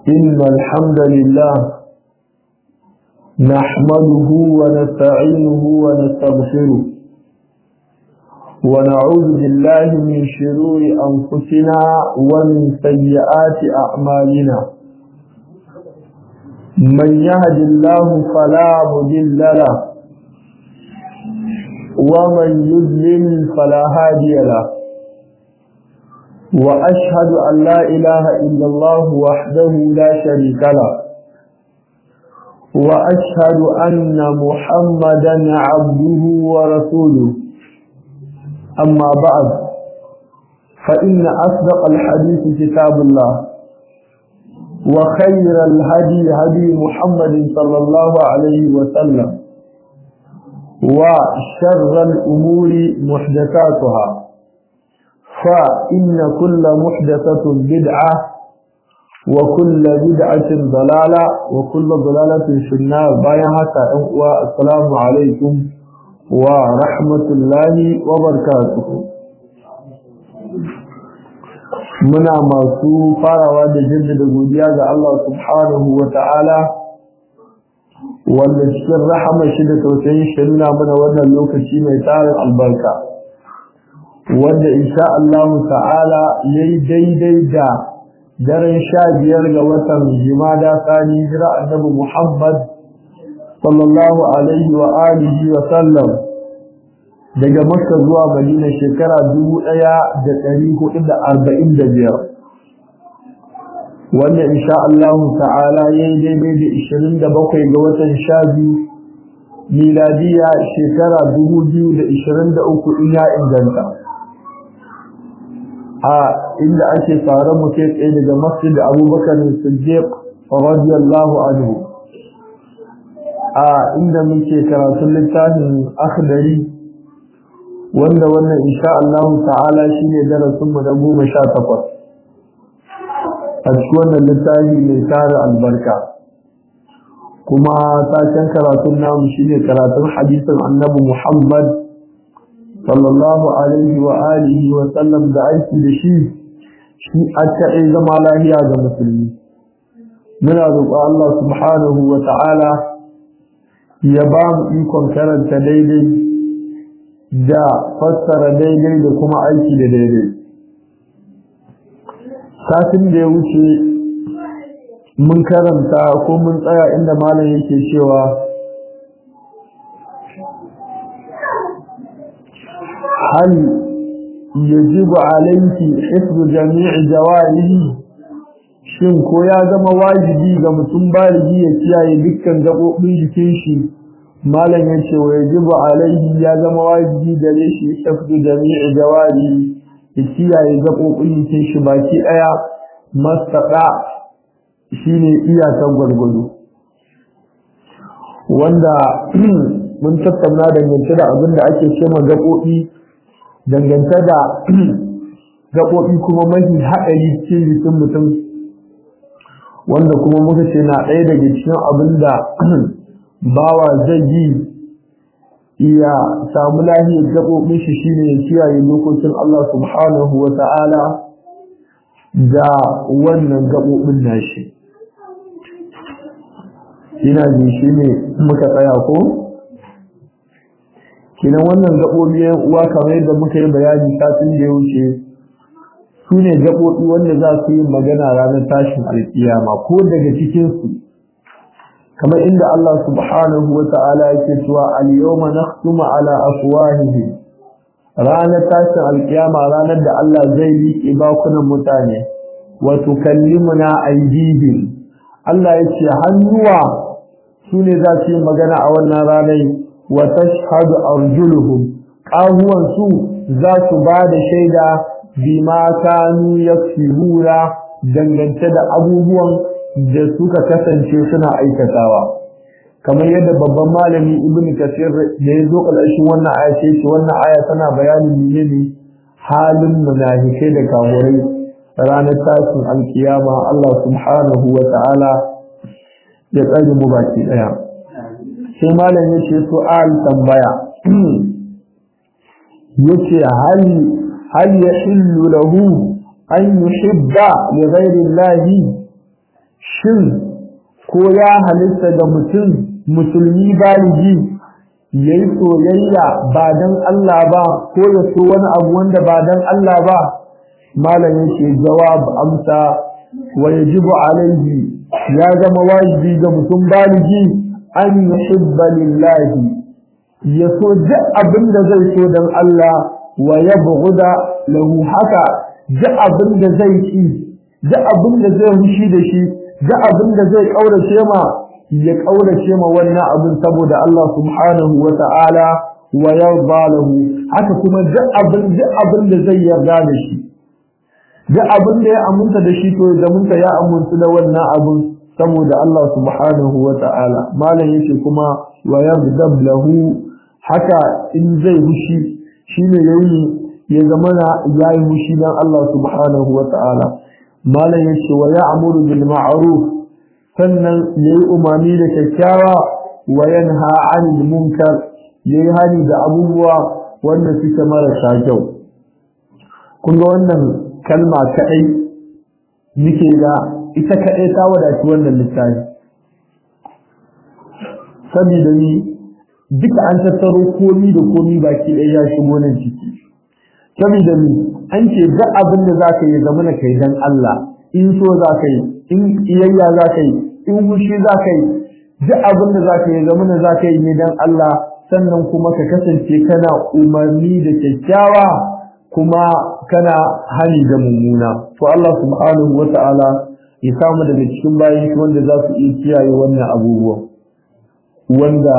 إن الحمد لله نحمده ونستعينه ونستغفره ونعوذ بالله من شرور أنفسنا ومن سيئات أعمالنا من يهد الله فلا مضل له ومن يضلل فلا هادي له وأشهد أن لا إله إلا الله وحده لا شريك له وأشهد أن محمدا عبده ورسوله أما بعد فإن أصدق الحديث كتاب الله وخير الهدي هدي محمد صلى الله عليه وسلم وشر الأمور محدثاتها فإن كل محدثة بدعة وكل بدعة ضلالة وكل ضلالة في النار بايا حتى السلام عليكم ورحمة الله وبركاته muna masu farawa da jaddada godiya ga Allah subhanahu wa ta'ala wanda cikin rahama shi da tausayin shi nuna mana wannan lokaci mai tarin albarka wanda insha Allah ta'ala yayi daidai da daren sha biyar ga watan jimada sani jira annabi Muhammad sallallahu alaihi wa alihi wa sallam daga Makka zuwa Madina shekara dubu ɗaya da ɗari hudu da arba'in da biyar wanda insha Allah ta'ala yayi daidai da ishirin da bakwai ga watan sha biyu miladiya shekara dubu biyu da ishirin da uku in ya inganta a inda ake tsare mu kai tsaye daga masjid abubakar siddiq radiyallahu anhu a inda muke karatun littafin akhdari wanda wannan insha Allah ta'ala shine darasin mu na goma sha takwas a cikin wannan littafi mai tare albarka kuma taken karatun namu shine karatun hadisin annabi Muhammad sallallahu alaihi wa alihi wa sallam da aiki da shi shi a ta'i zama lahiya ga musulmi muna roƙo Allah subhanahu wa ta'ala ya ba mu ikon karanta daidai da fassara daidai da kuma aiki da daidai satin da ya wuce mun karanta ko mun tsaya inda malam yake cewa هل يجب عليك حفظ جميع جوارحه shin ko ya zama wajibi ga mutum baligi ya kiyaye dukkan gabobin jikin shi malam ya ce wa yajibu alaihi ya zama wajibi gare shi hifzu jami'i jawari ya kiyaye gabobin jikin shi baki daya mastaka shine iyakan gwargwado wanda mun tattauna dangance da abin da ake cewa gaɓoɓi dangance da gaɓoɓi kuma mafi haɗari cikin jikin mutum wanda kuma muka ce na ɗaya daga cikin abin da bawa zai yi iya samu lahiyar gaɓoɓin shi shine ya kiyaye dokokin Allah subhanahu wa ta'ala da wannan gaɓoɓin nashi ina ji shi ne muka tsaya ko? kinan wannan gaɓoɓi yan uwa kamar yadda muka yi bayani satin da ya wuce su ne gaɓoɓi wanda za su yi magana ranar tashin alƙiyama ko daga cikinsu kamar inda Allah subhanahu wa ta'ala yake cewa al-yawma nakhtumu ala afwahihim ranar tashin alƙiyama ranar da Allah zai liƙe bakunan mutane wa tukallimuna aydihim Allah ya ce hannuwa su ne za su yi magana a wannan ranar wa tashhadu arjuluhum qahuwan su za su ba da shaida bima kanu yaksibura dangance da abubuwan da suka kasance suna aikatawa kamar yadda babban malami ibnu kasir da ya zo ƙarshen wannan aya ce ce wannan aya tana bayanin menene halin munafikai da kafirai ranar tashin alkiyama Allah subhanahu wa ta'ala ya tsare mu baki daya sai malam ya ce su'al tambaya yace hal hal yahillu lahu an yuhibba li ghayri Allah shin ko ya halitta ga mutum musulmi baligi ya yi soyayya ba don Allah ba ko ya so wani abu wanda ba don Allah ba malam yake jawab amsa wa yajibu alaihi ya zama wajibi ga mutum baligi an yuhibba lillahi ya so duk abin da zai so don Allah wa yabghuda lahu haka duk abin da zai ki duk abin da zai hushi da shi duk abin da zai kaurace ma ya kaurace ma wannan abin saboda Allah subhanahu wa ta'ala wa yarda lahu haka kuma duk abin duk abin da zai yarda da shi duk abin da ya aminta da shi to ya zamunta ya amintu da wannan abin saboda Allah subhanahu wa ta'ala malam yake kuma wa yarda lahu haka in zai hushi shine yayi ya zamana yayi hushi dan Allah subhanahu wa ta'ala malam yace wa ya'muru bil ma'ruf sannan yayi umarni da kyakkyawa wa yanha 'anil munkar yayi hani da abubuwa wanda suke marasa kyau kun ga wannan kalma kadai nike da ita kadai ta wadaci wannan littafi saboda ni duka an tattaro komi da komi baki ɗaya ya shigo nan ciki saboda ni an ce duk abin da za ka yi zama na kai dan Allah in so za ka yi in iyayya za ka yi in fushi za ka yi duk abin da za ka yi zama na za ka yi ne dan Allah sannan kuma ka kasance kana umarni da kyakkyawa kuma kana hali da mummuna to Allah subhanahu wa ta'ala ya samu daga cikin bayan shi wanda za su iya kiyaye wannan abubuwan wanda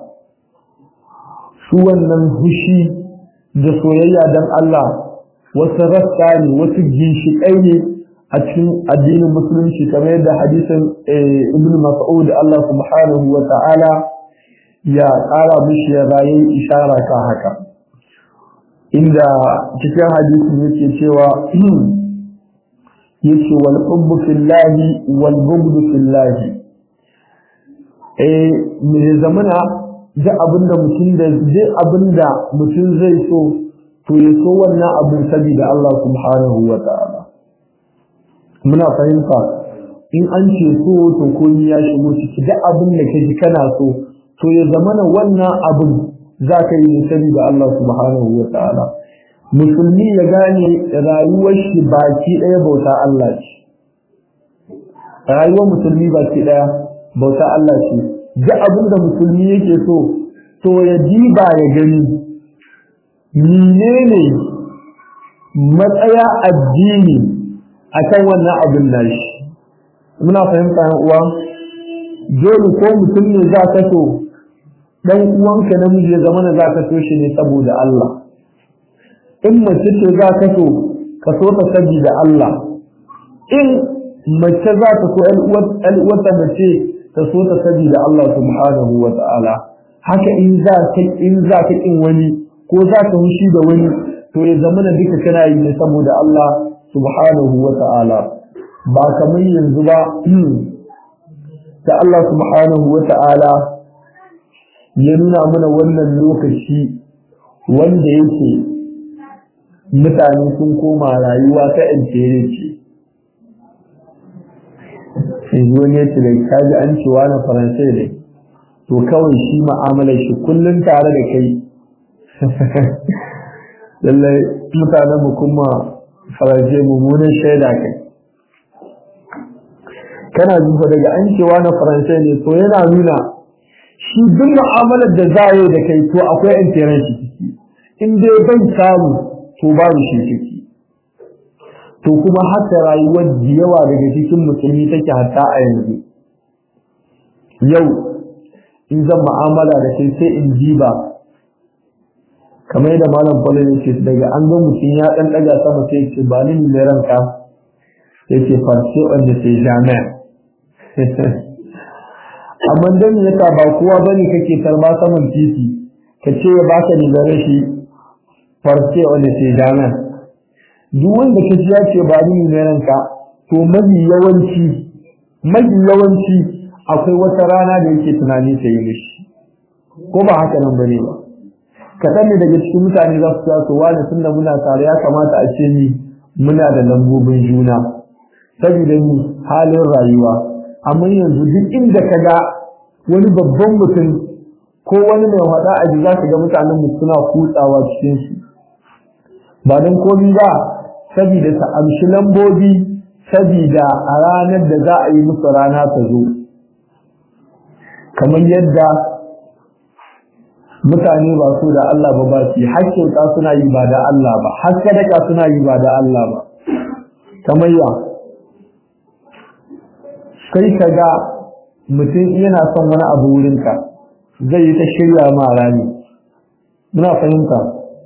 su wannan hushi da soyayya dan Allah wasu rasta ne wasu ginshiƙai ne a cikin addinin musulunci kamar yadda hadisin ibn mas'ud Allah subhanahu wa ta'ala ya ƙara mishi ya rayu ishara ka haka inda cikin hadisin yake cewa yake wal hubbu fillahi wal bughdu fillahi eh me zamana da abinda mutum da duk abinda mutum zai so to ya so wannan abin saboda Allah subhanahu wa ta'ala muna fahimta in an ce so to komai ya shigo ciki duk abin da kaji kana so to ya zamana wannan abin za ka yi sani da Allah subhanahu wa ta'ala musulmi ya gane rayuwar shi baki ɗaya bauta Allah ce rayuwar musulmi baki ɗaya bauta Allah ce duk abin da musulmi yake so to ya diba ya gani menene matsaya addini akan wannan abin nashi muna fahimta yan uwa dole ko mutum ne za ka so dan uwanka namiji ya zama za ka so shi ne saboda Allah in mace ce za ka so ka so ta saboda Allah in mace za ta so ɗan uwarta mace ta so ta saboda Allah subhanahu wa ta'ala haka in za ka in za ka kin wani ko za ka hushi da wani to ya zama na duka kana yi ne saboda Allah subhanahu wa ta'ala ba kamar yanzu ba da Allah subhanahu wa ta'ala ya nuna mana wannan lokaci wanda yake mutane sun koma rayuwa ta intere ce yanzu wani yace da kaji an cewa na faransai ne to kawai shi ma'amalar shi kullum tare da kai lallai mutanen mu kuma faransai mummunan shaida kai kana zuwa daga an cewa na faransai ne to yana nuna shi duk mu'amalar da za yi da kai to akwai intiran shi ciki in dai bai samu to babu shi ciki to kuma haka rayuwar da yawa daga cikin musulmi take hatta a yanzu yau in zan mu'amala da kai sai in jiba kamar yadda malam Paulo ya ce daga an ga mutum ya dan daga sama sai ce ba ni ne ranka yake farce wanda sai jami'a amma dan yasa ba kowa bane kake tarba saman titi ka ce ya baka ni da rashi farce wanda sai jami'a duk wanda ka ji ya ce ba ni ne ranka to mafi yawanci mafi yawanci akwai wata rana da yake tunani ta yi mishi ko ba haka nan bane ba kaɗan ne daga cikin mutane za su ta su wani tun da muna tare ya kamata a ce ni muna da lambobin juna saboda ni halin rayuwa amma yanzu duk inda ka ga wani babban mutum ko wani mai hada a ji za ka ga mutanen mu suna kutsawa cikin su ba don komi ba saboda ta amshi lambobi saboda a ranar da za a yi musu rana ta zo kamar yadda mutane ba su da Allah ba ba su har kyauta suna yi ba da Allah ba har sadaka suna yi ba da Allah ba kamar ya kai ka ga mutum yana son wani abu wurinka zai yi ta shirya ma rani muna fahimta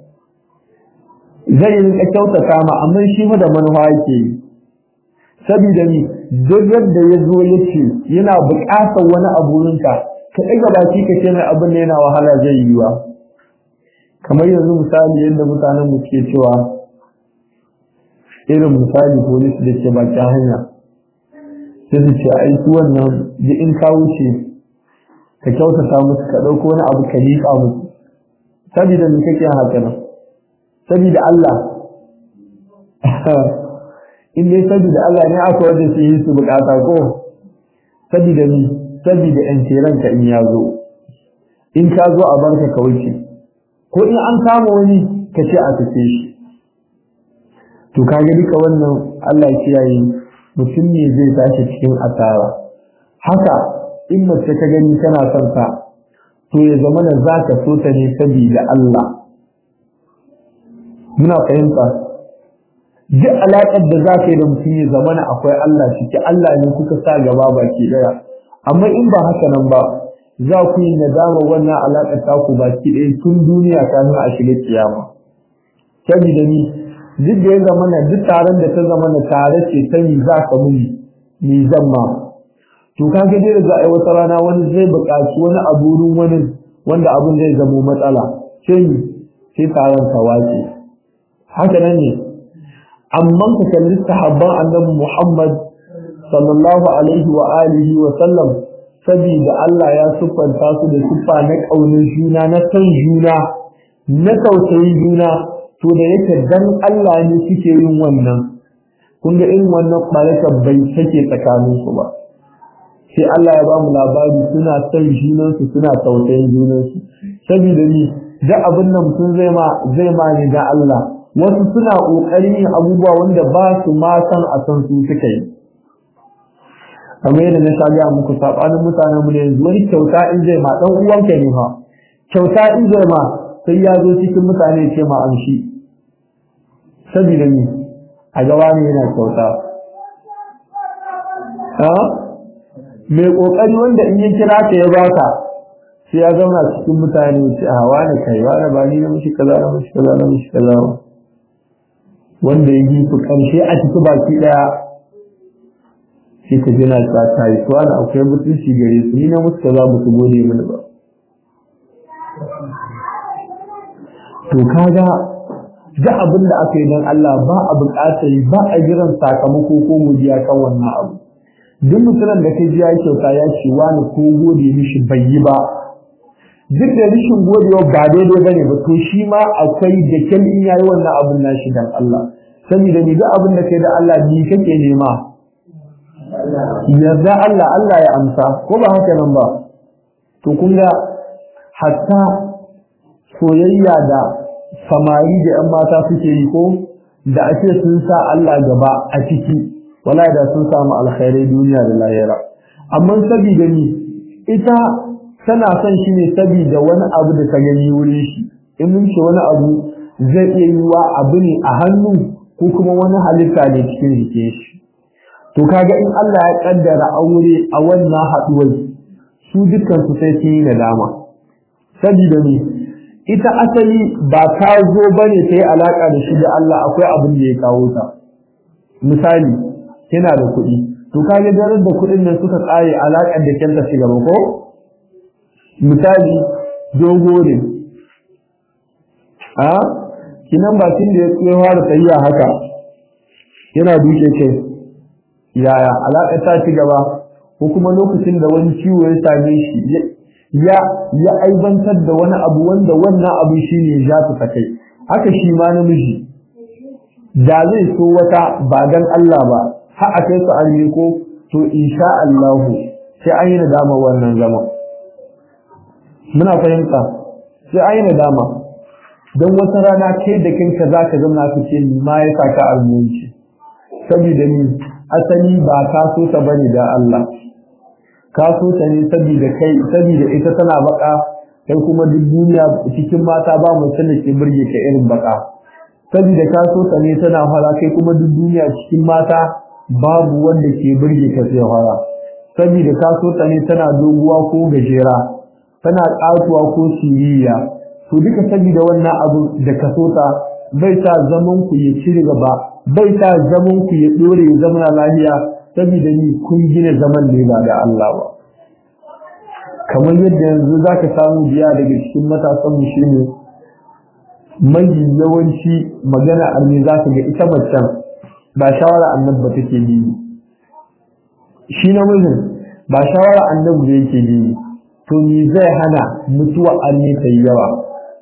zai yi rinka kyautata ma amma shi ma da manufa yake yi saboda ni duk yadda ya zo ya ce yana buƙatar wani abu wurinka ka ɗaga baki ka ce mai abin da yana wahala zai yi wa kamar yanzu misali yadda mutanen mu ke cewa irin misali polis da ke bakin hanya sai su ce ai su wannan da in ka wuce ka kyautata musu ka ɗauko wani abu ka liƙa musu saboda me kake haka nan saboda Allah in dai saboda Allah ne aka wanda su yi su bukata ko saboda ni saboda yan ka in ya zo in ka zo a barka ka wuce ko in an kama wani ka ce a tafe shi to kaga duka wannan Allah kiyaye mutum ne zai tashi cikin asara haka in mace ka gani kana son ta to ya zama da za ka so ta ne saboda Allah muna fahimta duk alaƙar da za ka yi da mutum ya zama na akwai Allah ciki Allah ne kuka sa gaba baki ɗaya amma in ba haka nan ba za ku yi nadama wannan alaƙar taku baki ɗaya tun duniya kafin a shiga kiyama saboda ni duk da ya zama na duk taron da ta zama na tare ce ta mi za ka muni mi zan ma to ka ga dai da ai wata rana wani zai buƙaci wani abu wurin wani wanda abun zai zamo matsala sai ni sai taron ta wace haka nan ne amma ka kalli sahabban annabi Muhammad sallallahu alaihi wa alihi wa sallam saboda Allah ya siffanta su da siffa na ƙaunin juna na san juna na tausayin juna to da yake dan Allah ne suke yin wannan kun ga irin wannan barakar bai take tsakanin su ba sai Allah ya ba mu labari suna san junan su suna tausayin junan su saboda ni da abin nan mutum zai ma zai ma ni da Allah wasu suna kokarin yin abubuwa wanda ba su ma san a san su suka yi kamar yadda na shaga muku sabanin mutanen mu ne yanzu wani kyauta in zai ma dan uwanka ne fa kyauta in zai ma sai ya zo cikin mutane ce ma amshi saboda ni a gaba ne yana kyauta ha mai kokari wanda in ya kira ka ya baka sai ya zauna cikin mutane ce a wani kai wani ba ni na mishi kaza na mishi kaza na mishi kaza wanda ya yi ku karshe a ciki baki daya sai ka jina ta kai to ana akwai mutunci gare su ni na musu kaza ba su gode mini ba to kaga da abin da aka yi don Allah ba a buƙatar ba a jiran sakamako ko godiya kan wannan abu duk mutumin da kai ji ya kyauta ya ce wani ko gode mishi bai yi ba duk da rishin godewa ba daidai bane ba to shi ma akwai da kyan in yayi wannan abin nashi dan Allah saboda ni duk abin da kai da Allah ni kake nema yarda Allah Allah ya amsa ko ba haka nan ba to kun ga hatta soyayya da samari da ‘yan mata suke yi ko da ake sun sa Allah gaba a ciki wala da sun samu alkhairai duniya da lahira amma saboda ni ita tana son shi ne saboda wani abu da ta gani wurin shi in mun ce wani abu zai iya yi wa abu ne a hannu ko kuma wani halitta ne cikin jikin shi to kaga in Allah ya kaddara aure a wannan haduwar su dukkan su sai sun yi nadama saboda ni ita asali ba ta zo bane ta yi alaka da shi da Allah akwai abin da ya kawo ta misali kina da kuɗi to kaga daren da kuɗin nan suka tsare alakar da kenta shi gaba ko misali dogo ne a kinan bakin da ya fara tsayiya haka yana duke kai yaya alaƙa ta ci gaba ko kuma lokacin da wani ciwo ya same shi ya ya aibantar da wani abu wanda wannan abu shine ya ta kai haka shi ma namiji da zai so wata ba dan Allah ba har a kai su arme ko to insha Allah sai an yi nadama wannan zaman muna fahimta sai an yi nadama don wata rana kai da kanka za ka zama ka ce ma ya sa ka almunci saboda ni asali ba ka so ta bane da Allah ka so ta ne saboda kai saboda ita tana baka kai kuma duk duniya cikin mata ba mu da ke burge ka irin baka saboda ka so ta ne tana fara kai kuma duk duniya cikin mata babu wanda ke burge ka sai fara saboda ka so ta ne tana doguwa ko gajera tana ƙatuwa ko siriya to duka saboda wannan abu da ka so ta bai sa zaman ku ya ci gaba bai sa zaman ku ya dore ya zama lafiya saboda ni kun gina zaman ne ba da Allah ba kamar yadda yanzu zaka samu biya daga cikin matasan mu shine mai yawanci magana arme za ka ga ita macen ba shawara annabi ba take bi shi namijin ba shawara annabi da yake bi to me zai hana mutuwa arme ta yi yawa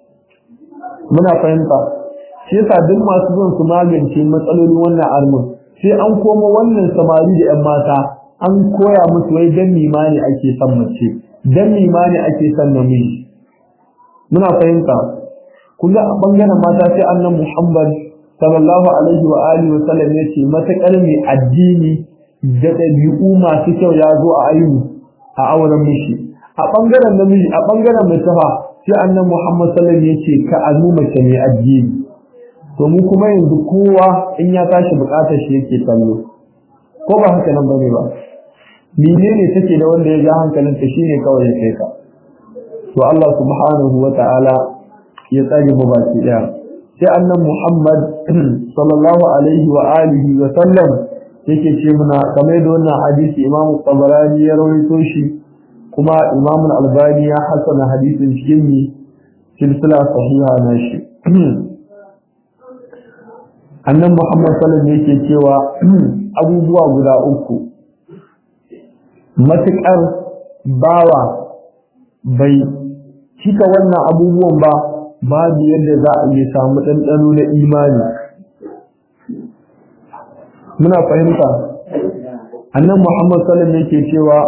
muna fahimta shi yasa duk masu zon su magance matsalolin wannan armin sai an koma wannan samari da yan mata an koya musu wai dan mimani ake son mace dan mimani ake son namiji muna fahimta kun ga a bangaren mata sai annan Muhammad sallallahu alaihi wa alihi wa sallam ya ce matakar mai addini da ɗabi'u masu kyau ya zo a ayyuka a auren mishi a bangaren namiji a bangaren mace fa sai annan Muhammad sallallahu alaihi wa sallam ya ce ka azu mace mai addini to mu kuma yanzu kowa in ya tashi bukatar shi yake kallo ko ba haka nan bane ba menene take da wanda ya ja hankalinta shine kawai ya kai ka to Allah subhanahu wa ta'ala ya tsare mu baki daya sai annan Muhammad sallallahu alaihi wa alihi wa sallam yake ce muna kamar da wannan hadisi Imam Tabarani ya rawaito shi kuma Imam Al-Albani ya hasana hadisin cikin silsila sahiha na shi annan Muhammad sallallahu alaihi yake cewa abubuwa guda uku matuƙar bawa bai cika wannan abubuwan ba babu yadda za a iya samu ɗanɗano na imani muna fahimta annan Muhammad sallallahu alaihi yake cewa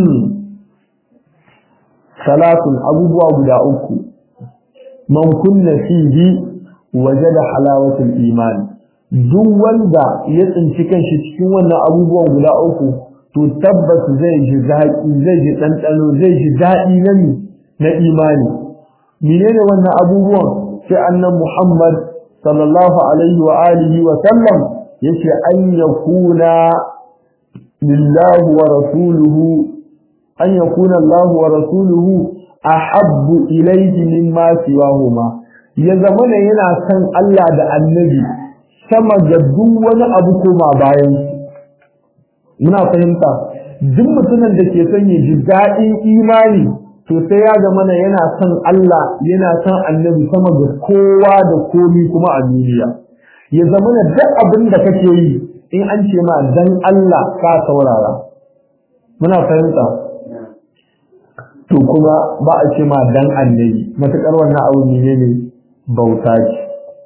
salatun abubuwa guda uku man kunna fihi wajada halawatul imani duk wanda ya tsinci kanshi cikin wannan abubuwan guda uku to tabbas zai ji zaƙi zai ji ɗanɗano zai ji daɗi na mi na imani menene wannan abubuwan sai annan Muhammad sallallahu alaihi wa alihi wa sallam yace an yakuna lillahi wa rasuluhu an yakuna Allah wa rasuluhu ahabbu ilayhi mimma siwahuma ya zamana yana son Allah da annabi sama da duk wani abu koma bayan muna fahimta duk mutumin da ke son ya ji daɗin imani to sai ya zama na yana son Allah yana son annabi sama da kowa da komi kuma a duniya ya zama na duk abin da kake yi in an ce ma dan Allah ka saurara muna fahimta to kuma ba a ce ma dan annabi matakar wannan abu ne ne bauta ce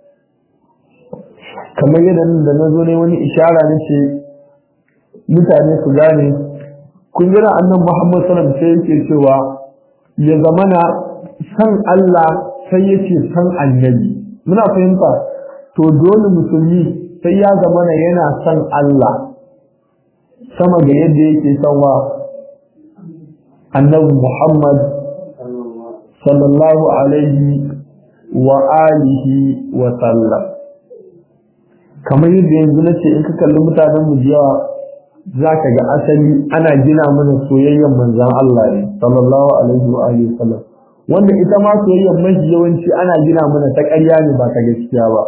kamar yadda da na zo ne wani ishara na ce mutane su gane kun jira annan Muhammad sallam sai yake cewa ya zamana san Allah sai yake san annabi muna fahimta to dole musulmi sai ya zamana yana san Allah sama ga yadda yake son wa annabi Muhammad sallallahu alaihi wa alihi wa sallam kamar yadda yanzu nace in ka kalli mutanen mu yawa zaka ga asali ana gina mana soyayyen manzon Allah ne sallallahu alaihi wa alihi sallam wanda ita ma soyayyen mafi yawanci ana gina mana ta ƙarya ne ba ta gaskiya ba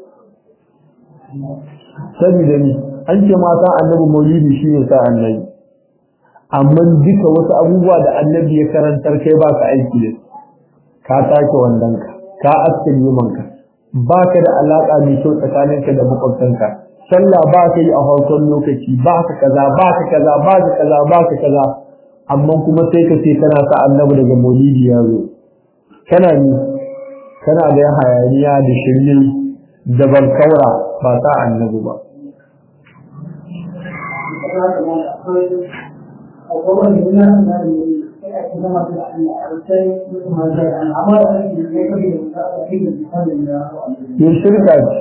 saboda ni an ce mata annabi maulidi shine sa annabi amma duka wasu abubuwa da annabi ya karantar kai ba ka aiki da ka take wandanka ka aske limanka ba ka da alaƙa mai kyau tsakaninka da makwabtanka sallah ba ka yi a farkon lokaci ba ka kaza ba ka kaza ba ka kaza ba ka kaza amma kuma sai ka ce kana sa annabi daga maulidi ya zo kana ni kana da hayaniya da shirye da bankaura ba sa annabi ba yin shirka ce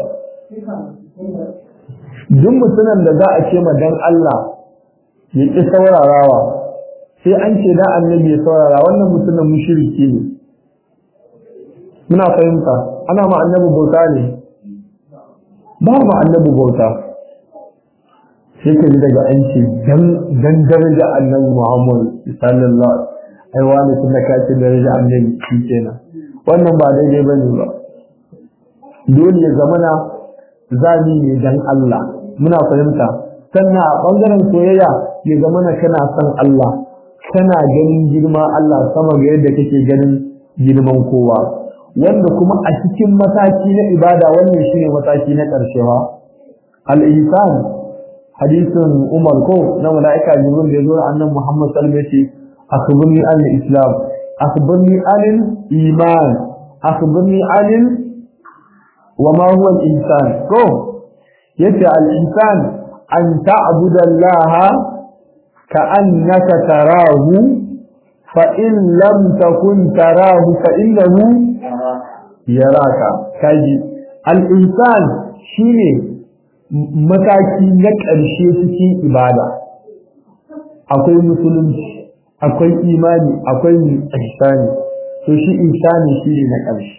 duk mutumin da za a ce ma dan Allah ya ƙi saurarawa sai an ce da annabi ya saurara wannan mutumin mushriki ne muna fahimta ana ma annabi bauta ne ba ma annabi bauta sai ka ji daga an ce dan daraja annabi Muhammad sallallahu alaihi ai wani tunda ka ce daraja annabi shi kenan wannan ba daidai bane ba dole ya zamana zani ne dan Allah muna fahimta sannan a bangaren soyayya ya zamana kana son Allah kana ganin girma Allah sama ga yadda kake ganin girman kowa wanda kuma a cikin mataki na ibada wannan shine mataki na ƙarshe ha al-ihsan hadisin Umar ko na malaika Jibril da yazo annabi Muhammad sallallahu alaihi wasallam akhbirni an islam akhbirni an iman akhbirni an wa ma huwa al-ihsan ko yace al-ihsan an ta'budu Allah ka'annaka tarahu fa in lam takun tarahu fa innahu yaraka kaji al-insan shine mataki na ƙarshe cikin ibada akwai musulunci akwai imani akwai ihsani to shi ihsani shine na ƙarshe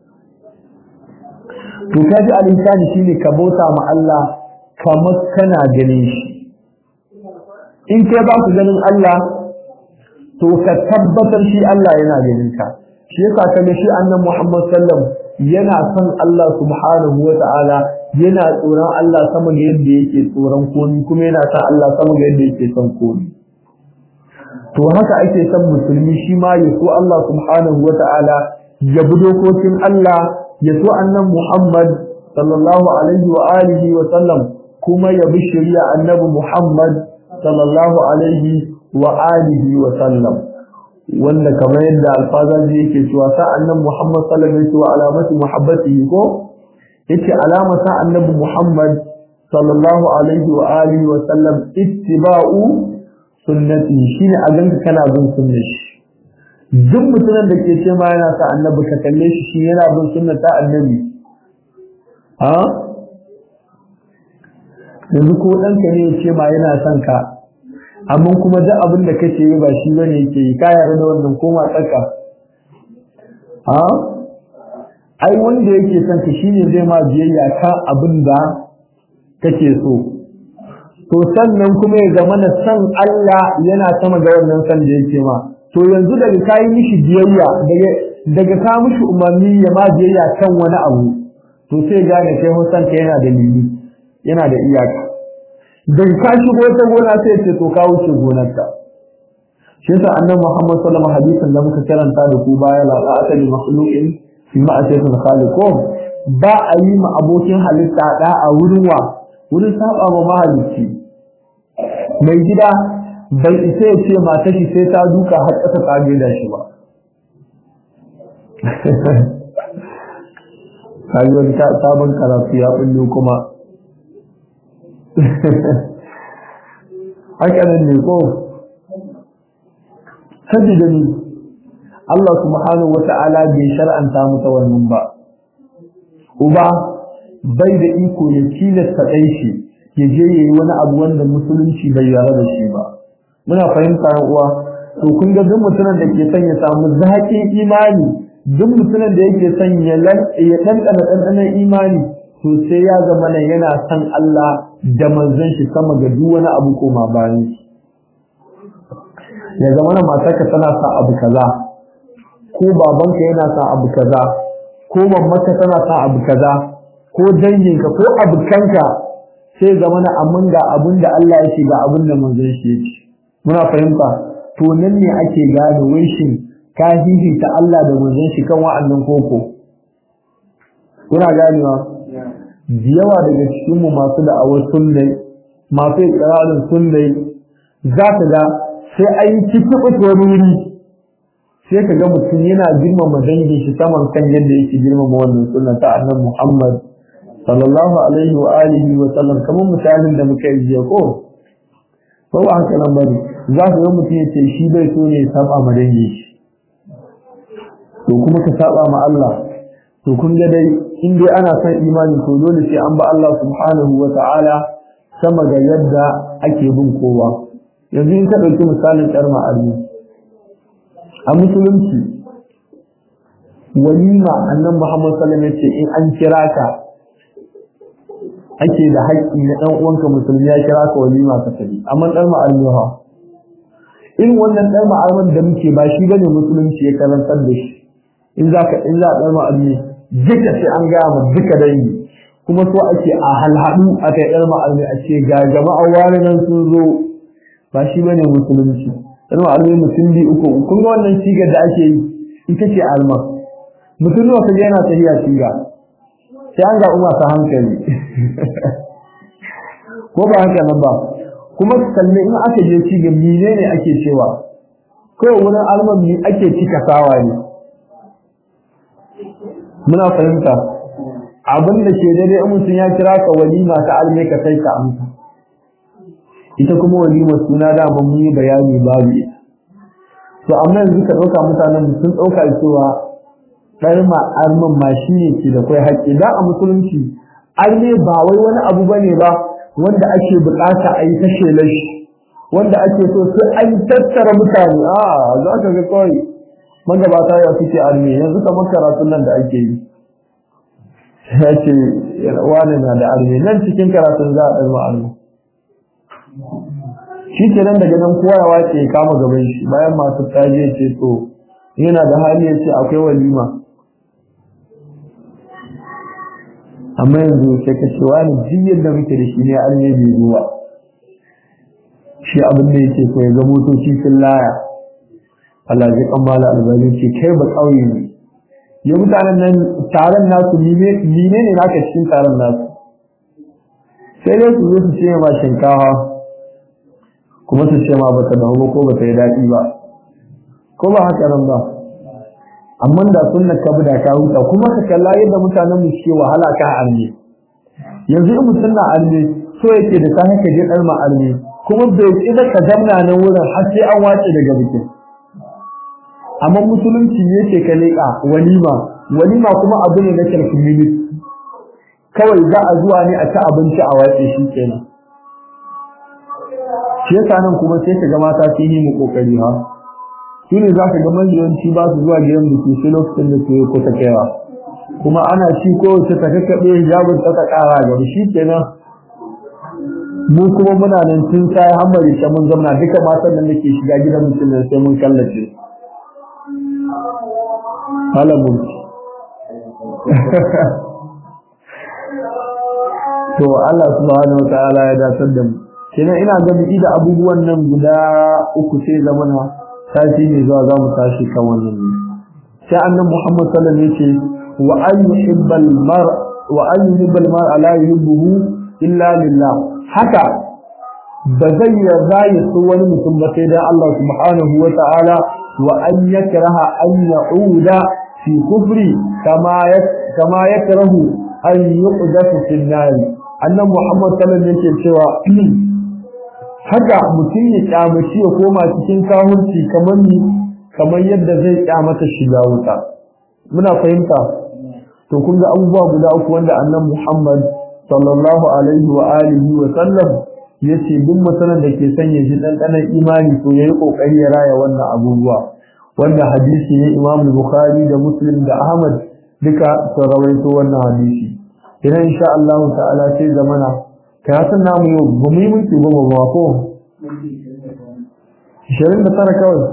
to kaji al-insani shine ka bauta ma Allah kamar kana ganin shi in kai ba ku ganin Allah to ka tabbatar shi Allah yana ganin ka shi yasa kaga shi annabi Muhammad sallam yana son Allah subhanahu wa ta'ala yana tsoron Allah sama ga yadda yake tsoron komai kuma yana son Allah sama ga yadda yake son komai to haka ake son musulmi shi ma ya so Allah subhanahu wa ta'ala ya bi dokokin Allah ya so annabi Muhammad sallallahu alaihi wa alihi wa sallam kuma ya bi shari'a annabi Muhammad sallallahu alaihi wa alihi wa sallam wanda kamar yadda alfazaji yake cewa sa annabi Muhammad sallallahu alaihi wa alamati muhabbatihi ko yace alama sa annabi Muhammad sallallahu alaihi wa alihi wa sallam ittiba'u sunnati shine a ganka kana bin sunnar shi duk mutumin da ke ce ma yana sa annabi ka kalle shi shi yana bin sunnar ta annabi ha yanzu ko ɗanka ne ya ce ma yana son ka amma kuma duk abin da kake yi ba shi bane yake yi ka yarda da wannan koma tsaka ha ai wanda yake son ka shine zai ma biyayya ka abin da kake so to sannan kuma ya zama na san Allah yana sama ga wannan san da yake ma to yanzu daga kayi mishi biyayya daga daga ka mishi umarni ya ma biyayya kan wani abu to sai gane kai hosan ka yana da limi yana da iyaka dan ka shigo ta gona sai ya ce to ka wuce gonarka shi yasa annabi Muhammad sallallahu alaihi hadisin da muka karanta da ku baya la ta'ata li makhluqin fi ma'asiyatil khaliq ba a yi ma abokin halitta da a wurin wa wurin saba ma mahalicci mai gida bai isa ya ce mata shi sai ta duka har ƙasa ta da shi ba kaji wani sabon karatu ya bullo kuma haka nan ne ko sabida ni Allah subhanahu wata'ala bai shar'anta mata wannan ba uba bai da iko ya tilasta ɗan shi ya je yayi wani abu wanda musulunci bai yara da shi ba muna fahimta uwa to kun ga duk mutumin da ke son ya samu zaƙin imani duk mutumin da yake son ya ya ɗanɗana ɗanɗanon imani to sai ya zama nan yana son Allah da manzon shi sama ga duk wani abu koma bayan shi ya zama na matarka tana sa abu kaza ko babanka yana sa abu kaza ko mamarka tana sa abu kaza ko danginka ko abukanka sai zama na amin ga abin da Allah ya ce ga abin da manzon shi ya ce muna fahimta to nan ne ake gane wai shin ka ta Allah da manzon shi kan wa'annan koko kuna ganewa da yawa daga cikin mu masu da'awar sunnai masu ikrarin sunnai za ka ga sai an yi cikin wuri sai ka ga mutum yana girmama dangin shi saman kan yadda yake girmama wannan sunna ta annabi Muhammad sallallahu alaihi wa alihi wa sallam kamar misalin da muka yi jiya ko ko ba haka nan bane za ka ga mutum ya ce shi bai so ne ya saba ma dangi shi to kuma ka saba ma Allah to kun ga dai in dai ana son imani to dole sai an ba Allah subhanahu wa ta'ala sama ga yadda ake bin kowa yanzu in ka ɗauki misalin ɗar ma'arni a musulunci walima annan Muhammad sallallahu alaihi ce in an kira ka ake da haƙƙi na ɗan uwanka musulmi ya kira ka walima ka tafi amma ɗan ma'arni ha irin wannan ɗan ma'arman da muke ba shi bane musulunci ya karantar da shi in za ka in za a ɗan ma'arni duka sai an gaya ma duka dangi kuma so ake a halhaɗu a kai ɗan ma'arni a ce ga jama'a wani nan sun zo ba shi bane musulunci ɗan ma'arni mutum biyu uku kun ga wannan sigar da ake yi ita ce alma mutum nawa kaje yana tafiya siga sai an ga umma ta hankali ko ba haka nan ba kuma kalle in aka je sigar mine ne ake cewa kawai wurin alman mi ake cika sawa ne muna fahimta abin da ke daidai in mutum ya kira ka walima ta alme ka kai ka amsa ita kuma walima suna da ban yi bayani babu ita to amma yanzu ka ɗauka mutanen sun ɗauka cewa ɗar ma armin ma shi ne ke da kai haƙƙi da a musulunci arme ba wai wani abu bane ba wanda ake buƙata a yi ta shelar shi wanda ake so sai an tattara mutane a za ka ga kawai magabata ya suke arme yanzu kamar karatun nan da ake yi ya ce wani na da arme nan cikin karatun za a ɗarma arme shi ke nan daga nan kowa ya wace ya kama gaban shi bayan masu tsaji ya ce to yana da hali ya ce akwai walima amma yanzu sai ka ce wani jiyar da muke da shi ne arme bai zuwa shi abin da yake so ya ga motoci sun laya Allah zai kammala albani ce kai ba kauye ne ya mutanen nan taron nasu mine ne naka cikin taron nasu sai dai su zo su ce ma shinkawa kuma su ce ma bata dahu ko bata yi daɗi ba ko ba haka nan ba amma da sunna ka da ka huta kuma ka kalla yadda mutanen mu ke wahala ka arne yanzu in mutum na arne so yake da sai ka je dar ma arne kuma bai kida ka zamna nan wurin har sai an wace daga bikin amma musulunci yake ka leƙa walima walima kuma abu ne na community kawai za a zuwa ne a ci abinci a wace shi kenan shi yasa nan kuma sai ka ga mata sun yi mu kokari ha shi ne za ka ga majiyanci ba su zuwa gidan biki sai lokacin da ke kusa kaiwa kuma ana shi ko wace ta kakkaɓe hijabin ta ta ƙara gaba shi kenan mu kuma muna nan tun sai hammari ta mun zamna duka matan nan da ke shiga gidan mutum nan sai mun kallace halamun to Allah subhanahu wa ta'ala ya dasar da mu kenan ina ga biki da abubuwan nan guda uku sai zamana tashi ne zuwa za mu tashi kan wannan ne sai annabi Muhammad sallallahu alaihi wasallam yace wa an yuhibbal mar wa an yuhibbal mar la yuhibbuhu illa lillah haka ba zai yarda ya so wani mutum ba sai dan Allah subhanahu wa ta'ala wa an yakraha an ya'uda fi kufri kama kama yakrahu an yuqdafu fi an-nar annabi Muhammad sallallahu alaihi wasallam yake cewa haka mutum ya kyamaci ya koma cikin kahurci kamar ni kamar yadda zai kyamata shiga wuta muna fahimta to kun ga abubuwa guda uku wanda annan Muhammad sallallahu alaihi wa alihi wa sallam yace duk mutumin da ke sanya shi dandanan imani to yayi kokari ya raya wannan abubuwa wanda hadisi ne Imam Bukhari da Muslim da Ahmad duka sun rawaito wannan hadisi idan insha Allah ta'ala sai zamana karatun namu yau ba mu yi minti goma ba ko ishirin da tara kawai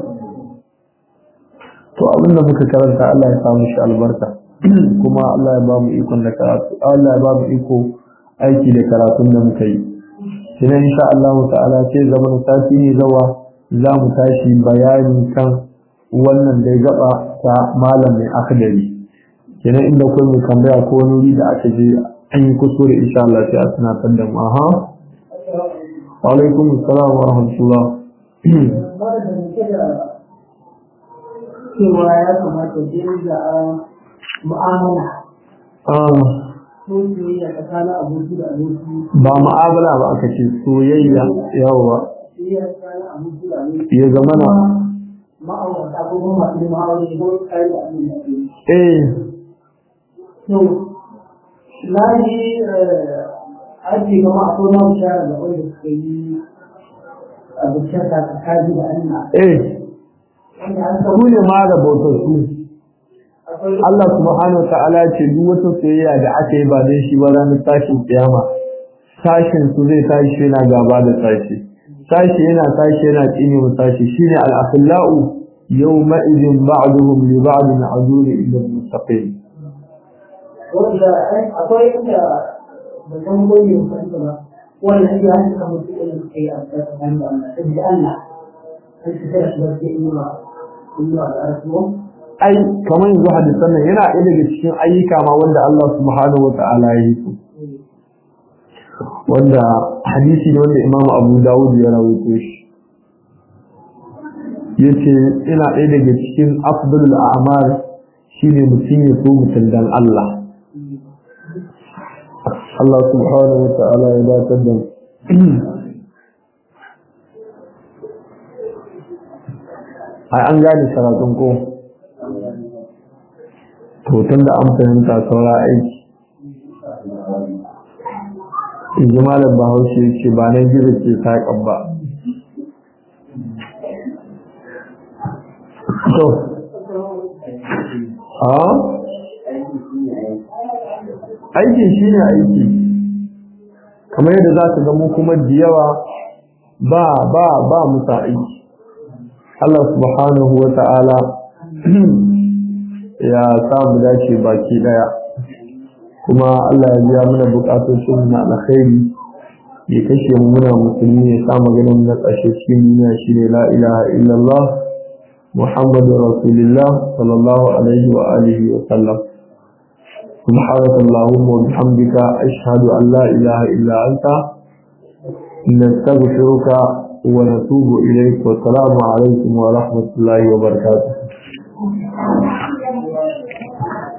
to abinda muka karanta Allah ya samu shi albarka kuma Allah ya ba mu ikon da karatu Allah ya ba mu iko aiki da karatun da muka yi kina insha Allah ta'ala sai zaman sati ne zawa za mu tashi bayani kan wannan da gaba ta malam mai akadari kina inda kai mu tambaya ko wani wuri da aka je an yi kuskure insha Allah sai a tunatar da mu aha wa alaikum assalam wa rahmatullah cewa ya kamata dinga mu'amala ah ko soyayya tsakanin aboki da aboki ba mu'amala ba aka ce soyayya yawa ya zama na ma'aurata ko kuma masu ma'aure ko tsari da abin da ke eh to na ji aji gama a tona bishara da wanda suka yi a bishara ta kaji da Allah eh wanda an su samu ne ma da bautattu akwai Allah subhanahu wa ta'ala ya ce duk wata soyayya da aka yi ba don shi ba ranar tashin kiyama sashin su zai tashi yana gaba da sashi sashi yana tashi yana tsine mu sashi shine al-akhillau yawma idhin ba'duhum li ba'din azuri illa al-mustaqim wanda akwai inda ba san goyi ba san ba wannan ya hanci kamar su irin kai a tsakanin da Allah saboda Allah an ci sai shi barke in ba in ba da arsuwa ai kamar yanzu hadisan nan yana ɗaya daga cikin ayyuka ma wanda Allah subhanahu wa ta'ala ya yi su wanda hadisi ne wanda Imam Abu Dawud ya rawaito shi yace ina ɗaya daga cikin afdalul a'mal shine mutum ya so mutum dan Allah Allah subhanahu wa ta'ala ya dace da ai an gane karatun ko to tunda an fahimta saura aiki in ji malam bahaushe ya ce ba nan gizo ke saƙan ba to a aiki shi ne aiki kamar yadda za ka ga mu kuma da yawa ba ba ba musa aiki Allah subhanahu wa ta'ala ya samu dace baki daya kuma Allah ya biya mana bukatun na alkhairi ya kashe mu muna musulmi ya sa maganin na ƙarshe cikin duniya shine la ilaha illallah muhammadur rasulullah sallallahu alaihi wa alihi wa sallam سبحانك اللهم وبحمدك أشهد أن لا إله إلا أنت نستغفرك ونتوب إليك والسلام عليكم ورحمة الله وبركاته